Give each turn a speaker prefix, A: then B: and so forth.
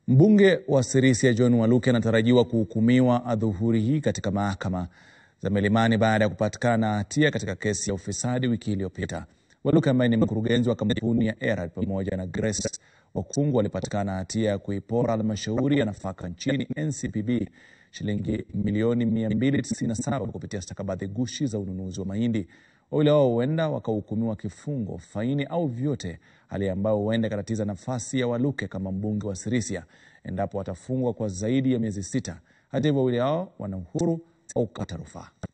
A: Mbunge wa Sirisia John Waluke anatarajiwa kuhukumiwa adhuhuri hii katika mahakama za Milimani baada ya kupatikana na hatia katika kesi ya ufisadi wiki iliyopita. Waluke ambaye ni mkurugenzi wa kampuni ya Erad pamoja na Grace Wakungu walipatikana na hatia ya kuipora halmashauri ya nafaka nchini NCPB shilingi milioni 297 kupitia stakabadhi gushi za ununuzi wa mahindi. Wawili hao huenda wakahukumiwa kifungo, faini au vyote, hali ambayo huenda ikatatiza nafasi ya Waluke kama mbunge wa Sirisia endapo watafungwa kwa zaidi ya miezi sita. Hata hivyo, wawili hao wana uhuru wa kukata rufaa.